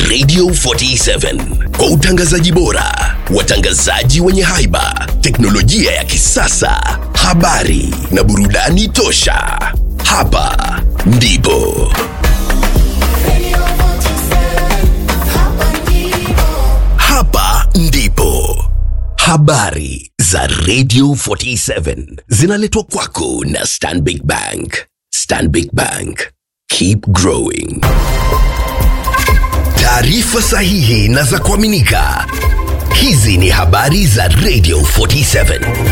Radio 47 kwa utangazaji bora, watangazaji wenye haiba, teknolojia ya kisasa, habari na burudani tosha. Hapa ndipo hapa ndipo habari za Radio 47 zinaletwa kwako na Stanbic Bank. Stanbic Bank, keep growing. Taarifa sahihi na za kuaminika. Hizi ni habari za Radio 47.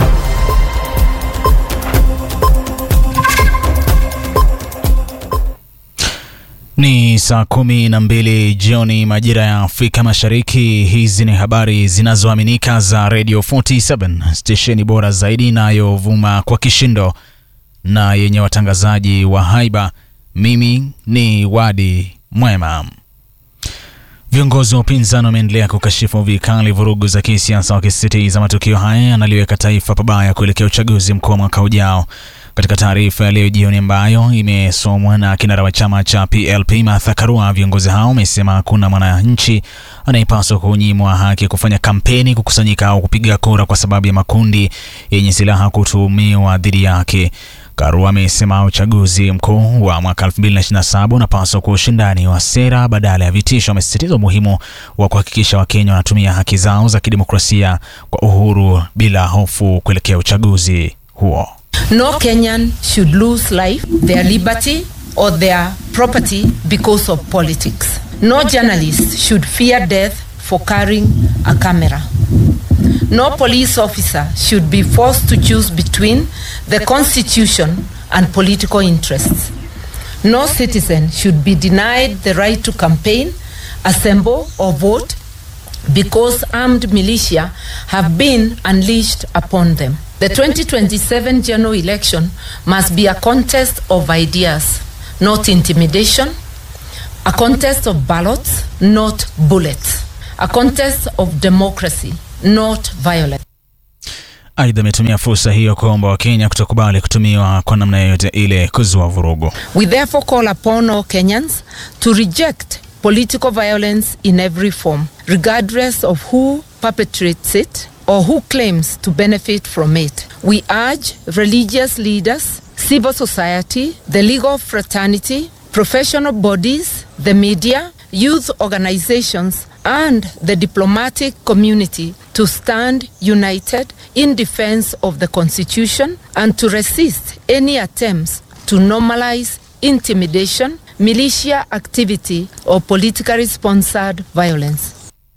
Ni saa kumi na mbili jioni majira ya Afrika Mashariki. Hizi ni habari zinazoaminika za Radio 47, stesheni bora zaidi inayovuma kwa kishindo na yenye watangazaji wa haiba. Mimi ni Wadi Mwema. Viongozi wa upinzani wameendelea kukashifu vikali vurugu za kisiasa, wakisisitiza matukio haya yanaliweka taifa pabaya kuelekea uchaguzi mkuu wa mwaka ujao. Katika taarifa ya leo jioni ambayo imesomwa na kinara wa chama cha PLP Martha Karua, viongozi hao wamesema hakuna mwananchi anayepaswa kunyimwa haki ya kufanya kampeni, kukusanyika au kupiga kura kwa sababu ya makundi yenye silaha kutumiwa dhidi yake. Karua amesema uchaguzi mkuu wa mwaka 2027 unapaswa kuwa ushindani wa sera badala ya vitisho. Amesisitiza umuhimu wa kuhakikisha Wakenya wanatumia haki zao za kidemokrasia kwa uhuru bila hofu kuelekea uchaguzi huo. No Kenyan should lose life, their liberty, or their property because of politics. No journalist should fear death for carrying a camera. No police officer should be forced to choose between the Constitution and political interests. No citizen should be denied the right to campaign, assemble, or vote because armed militia have been unleashed upon them. The 2027 general election must be a contest of ideas, not intimidation, a contest of ballots, not bullets, a contest of democracy, not violence. Aidha, ametumia fursa hiyo kuomba Wakenya kutokubali kutumiwa kwa namna yoyote ile kuzua vurugu. We therefore call upon all Kenyans to reject political violence in every form, regardless of who perpetrates it or who claims to benefit from it. We urge religious leaders, civil society, the legal fraternity, professional bodies, the media, youth organizations, and the diplomatic community to stand united in defense of the Constitution and to resist any attempts to normalize intimidation, militia activity, or politically sponsored violence.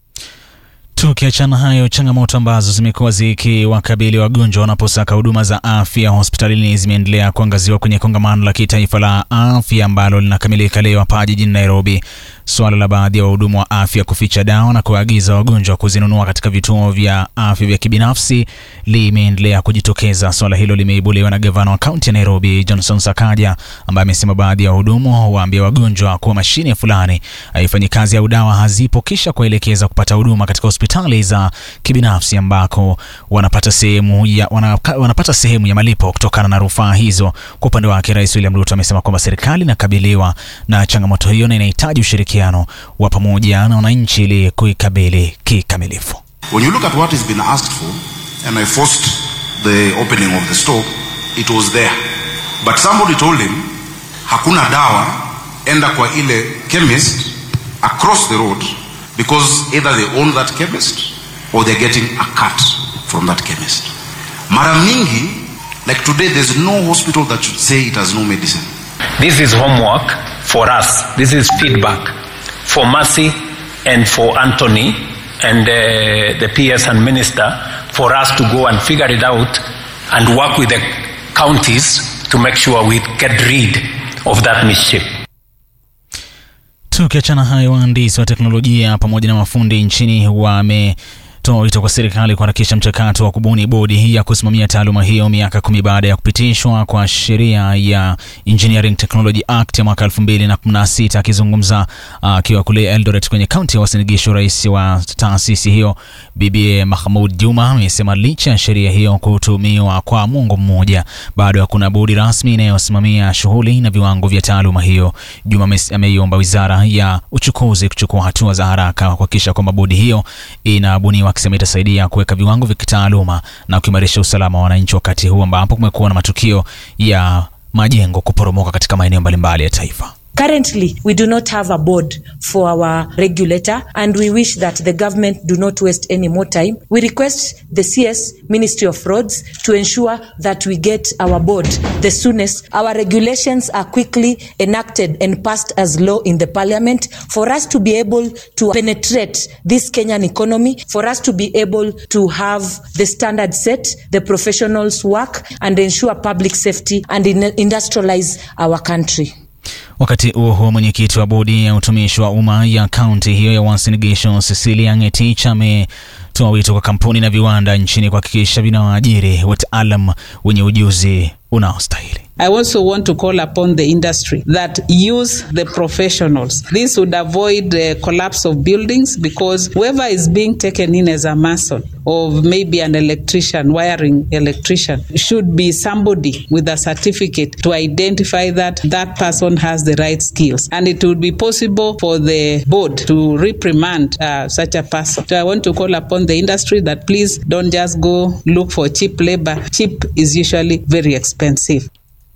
Tukiachana hayo, changamoto ambazo zimekuwa zikiwakabili wagonjwa wanaposaka huduma za afya hospitalini zimeendelea kuangaziwa kwenye kongamano la kitaifa la afya ambalo linakamilika leo hapa jijini Nairobi. Suala la baadhi ya wahudumu wa afya kuficha dawa na kuagiza wagonjwa kuzinunua katika vituo vya afya vya kibinafsi limeendelea kujitokeza. Suala hilo limeibuliwa na gavana wa kaunti ya Nairobi Johnson Sakaja, ambaye amesema baadhi ya wahudumu waambia wagonjwa kuwa mashine fulani haifanyi kazi au dawa hazipo, kisha kuelekeza kupata huduma katika hospitali za kibinafsi ambako wanapata sehemu ya, wanaka, wanapata sehemu ya malipo kutokana na rufaa hizo. Kwa upande wake, Rais William Ruto amesema kwamba serikali inakabiliwa na changamoto hiyo na inahitaji ushirikiano wa pamoja na wananchi ili kuikabili kikamilifu. When you look at what has been asked for, and I forced the opening of the store, it was there. But somebody told him, hakuna dawa, enda kwa ile chemist across the road because either they own that chemist or they're getting a cut from that chemist. Mara mingi, like today, there's no hospital that should say it has no medicine. This is homework for us. This is feedback for Mercy and for Anthony and uh, the PS and Minister for us to go and figure it out and work with the counties to make sure we get rid of that mischief. Tukiachana hayo, wahandisi wa teknolojia pamoja na mafundi nchini wame toa wito kwa serikali kuharakisha mchakato wa kubuni bodi ya kusimamia taaluma hiyo miaka kumi baada ya kupitishwa kwa sheria ya Engineering Technology Act ya mwaka 2016. Akizungumza akiwa uh, kule Eldoret kwenye kaunti ya Uasin Gishu, rais wa taasisi hiyo Bibi Mahmud Juma amesema licha ya sheria hiyo kutumiwa kwa mwongo mmoja, bado hakuna bodi rasmi inayosimamia shughuli na viwango vya taaluma hiyo. Juma ameiomba wizara ya uchukuzi kuchukua hatua za haraka kuhakikisha kwamba bodi hiyo inabuniwa, akisema itasaidia kuweka viwango vya kitaaluma na kuimarisha usalama wa wananchi, wakati huu ambapo kumekuwa na matukio ya majengo kuporomoka katika maeneo mbalimbali ya taifa. Currently, we do not have a board for our regulator, and we wish that the government do not waste any more time. We request the CS Ministry of Roads to ensure that we get our board the soonest. Our regulations are quickly enacted and passed as law in the parliament for us to be able to penetrate this Kenyan economy, for us to be able to have the standard set, the professionals work, and ensure public safety and industrialize our country. Wakati huo huo, mwenyekiti wa bodi ya utumishi wa umma ya kaunti hiyo ya Uasin Gishu Cecilia Ngetich ametoa wito kwa kampuni na viwanda nchini kuhakikisha vinawaajiri wataalam wenye ujuzi unaostahili. I also want to call upon the industry that use the professionals. This would avoid the collapse of buildings because whoever is being taken in as a mason or maybe an electrician, wiring electrician, should be somebody with a certificate to identify that that person has the right skills. And it would be possible for the board to reprimand uh, such a person. So I want to call upon the industry that please don't just go look for cheap labor. Cheap is usually very expensive.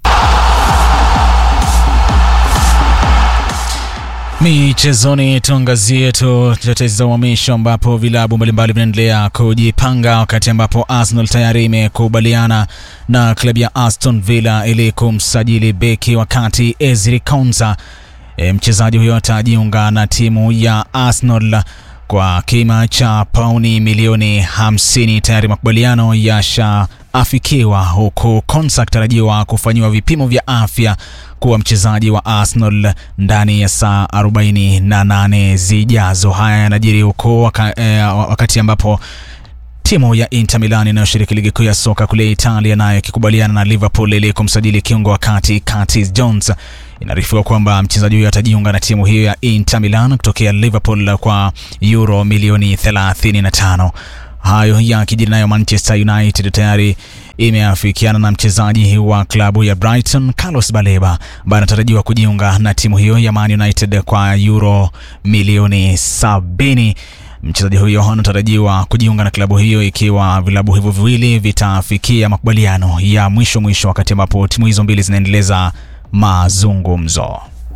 Michezoni, tuangazie tu tetezi za uhamisho ambapo vilabu mbalimbali vinaendelea kujipanga, wakati ambapo Arsenal tayari imekubaliana na klabu ya Aston Villa ili kumsajili beki, wakati Ezri Konsa e, mchezaji huyo atajiunga na timu ya Arsenal kwa kima cha pauni milioni 50. Tayari makubaliano yashaafikiwa, huku Konsa akitarajiwa kufanyiwa vipimo vya afya kuwa mchezaji wa Arsenal ndani ya saa 48 zijazo. Haya yanajiri huko waka, eh, wakati ambapo timu ya Inter Milan inayoshiriki ligi kuu ya soka kule Italia nayo ikikubaliana na Liverpool ili kumsajili kiungo wa kati Curtis Jones. Inaarifiwa kwamba mchezaji huyo atajiunga na timu hiyo ya Inter Milan kutokea Liverpool kwa euro milioni 35. Hayo yakijiri nayo Manchester United tayari imeafikiana na mchezaji wa klabu ya Brighton Carlos Baleba ambaye anatarajiwa kujiunga na timu hiyo ya Man United kwa euro milioni sabini. Mchezaji huyo anatarajiwa kujiunga na klabu hiyo ikiwa vilabu hivyo viwili vitafikia makubaliano ya mwisho mwisho, wakati ambapo timu hizo mbili zinaendeleza mazungumzo.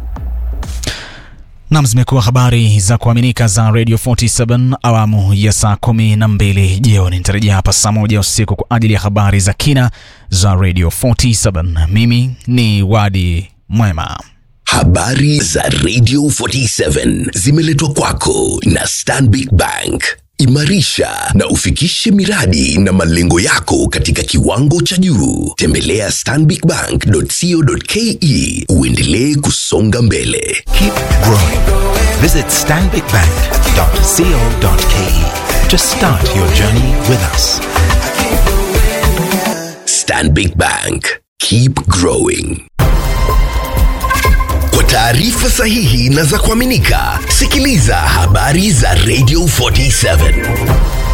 Nam, zimekuwa habari za kuaminika za Radio 47 awamu ya saa kumi na mbili jioni. Nitarejea hapa saa moja usiku kwa ajili ya habari za kina za Radio 47. Mimi ni Wadi Mwema. Habari za Radio 47 zimeletwa kwako na Stanbic Bank. Imarisha na ufikishe miradi na malengo yako katika kiwango cha juu. Tembelea stanbicbank.co.ke uendelee kusonga mbele. Keep growing. Visit stanbicbank.co.ke to start your journey with us. Stanbic Bank. Keep growing. Kwa taarifa sahihi na za kuaminika, sikiliza habari za Radio 47.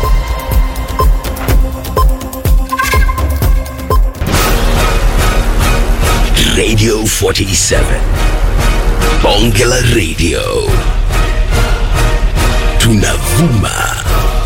Radio 47. Bonge la Radio. Tunavuma